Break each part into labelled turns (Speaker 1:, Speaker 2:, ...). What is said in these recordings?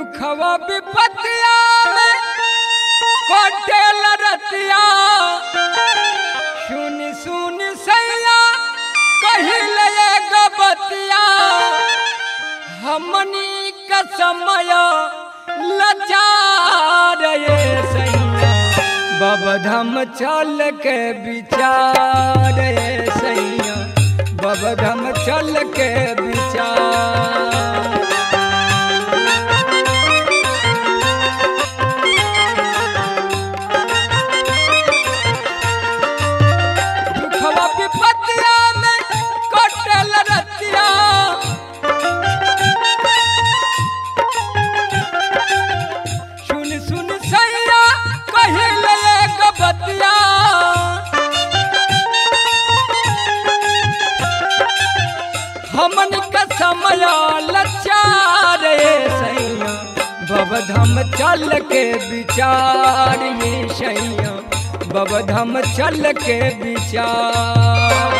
Speaker 1: दुखवा विपतिया में कोटेल रतिया सुन सुन सैया कहिले गबतिया हमनी का समय लाचार ये सैया बबधम चल के विचार ये सैया बबधम चल के विचार दुखवा विपतिया में कटल रतिया सुन सुन सैया कहिले गबतिया हमन का समय लचार सैया बबधम चल के विचार ये सैया बबधम चल के विचार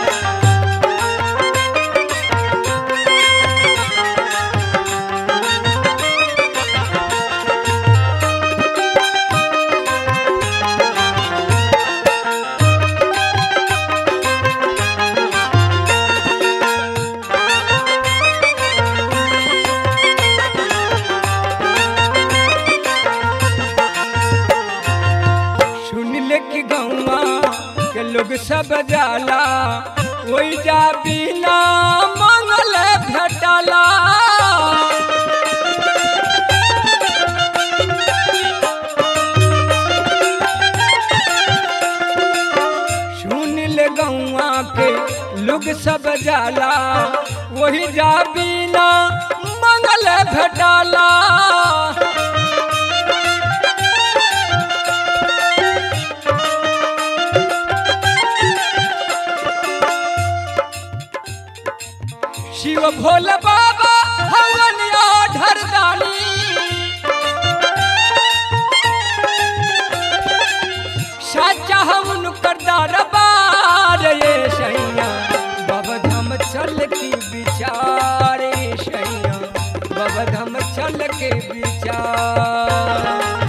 Speaker 1: सुन ले कि गौआ के लोग सब जाला वही जा बिना मंगल भेटला सुन ले गौआ के लोग सब जाला वही जा बिना मंगल भेटला शिव भोले बाबा हवन ढरदानी साचा हम कर दरबार ये सैया बबधम चल की विचार ये सैया बबधम चल के विचार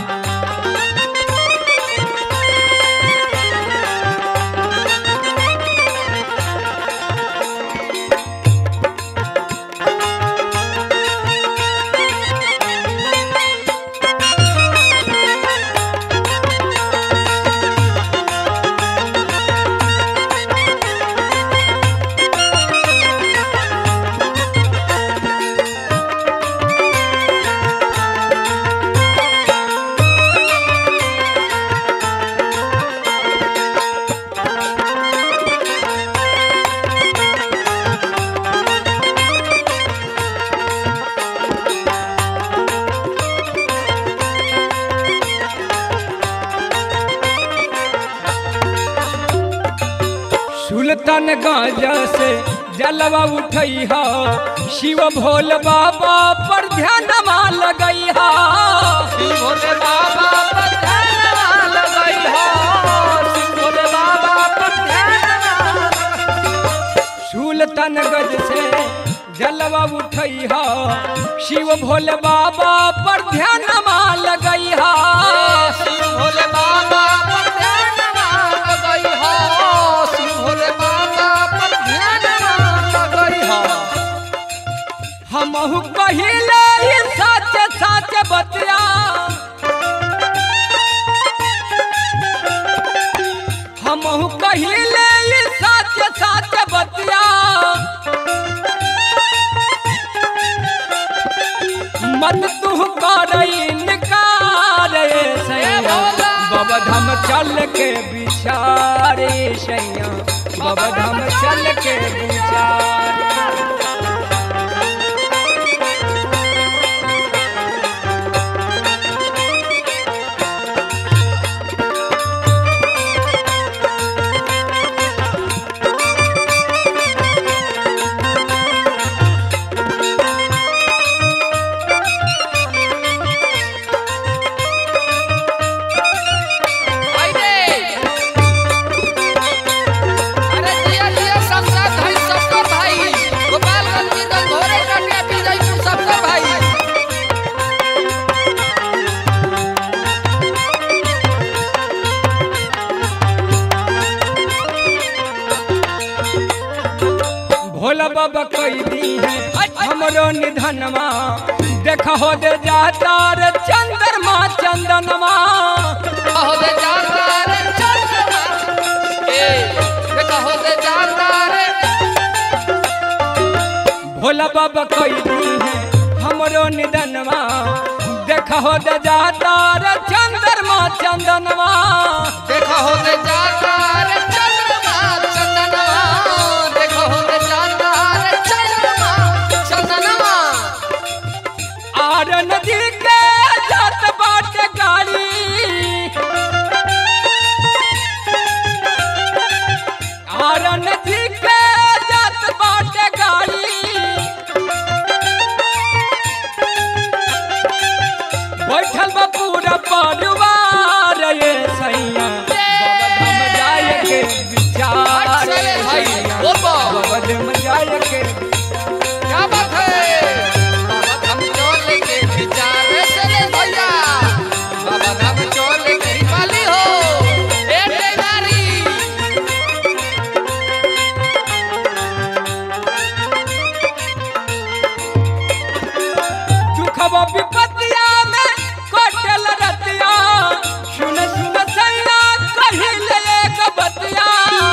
Speaker 1: सुल्तानगंज से जलवा उठई हा शिव भोल बाबा पर ध्यान लगई हा
Speaker 2: शिव भोले बाबा पर ध्यान लगई हो शिव भोले बाबा पर ध्यान
Speaker 1: सुल्तानगंज से जलवा उठई हा शिव भोल बाबा पर ध्यान लगई हा
Speaker 2: शिव भोले बाबा पर ध्यान लगई हो शिव भोले बाबा पर ध्यान लगई हो
Speaker 1: हमहु कहिले ई सच सच बतिया हमहु कहिले ई सच सच बतिया मन तू करई निकार सैया बबधम चल के बिचारे सैया बबधम चल के बिचार
Speaker 2: आई रे अरे जिया जिया सब साथ भाई सबका भाई गोपाल
Speaker 1: बाबा कोई दी है हमरो निधनमा देख हो दे जाता रे चंद्रमा चंदनमा
Speaker 2: हो दे जाता रे चंद्रमा ए देखा हो दे जाता रे
Speaker 1: भोला बाबा कोई दी है हमरो निधनमा देख हो दे जाता रे चंद्रमा चंदनमा
Speaker 2: देखा हो दे जाता रे चंद्रमा चंदनमा देखा हो दे जाता रे चंद्रमा चंदनमा
Speaker 1: आर नदी के जात बाट गाड़ी आर नदी के जात बाट गाड़ी बैठल बा पूरा परिवार ये सैया बाबा धाम जाए के विचार
Speaker 2: चले भाई
Speaker 1: सैया।
Speaker 2: बोल बा
Speaker 1: बाबा धाम जाए के
Speaker 2: क्या बात है बाबा धाम चोले के विचार से ले भैया बाबा धाम चोले के पाली हो ए टेगारी
Speaker 1: दुखवा विपत्तिया में कटल रतिया सुन सुन सैया कहिल एक बतिया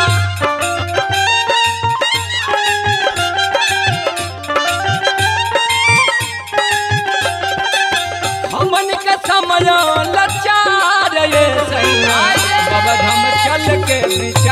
Speaker 1: हमन के समय लाचार ये सैया बाबा धाम चल के विचार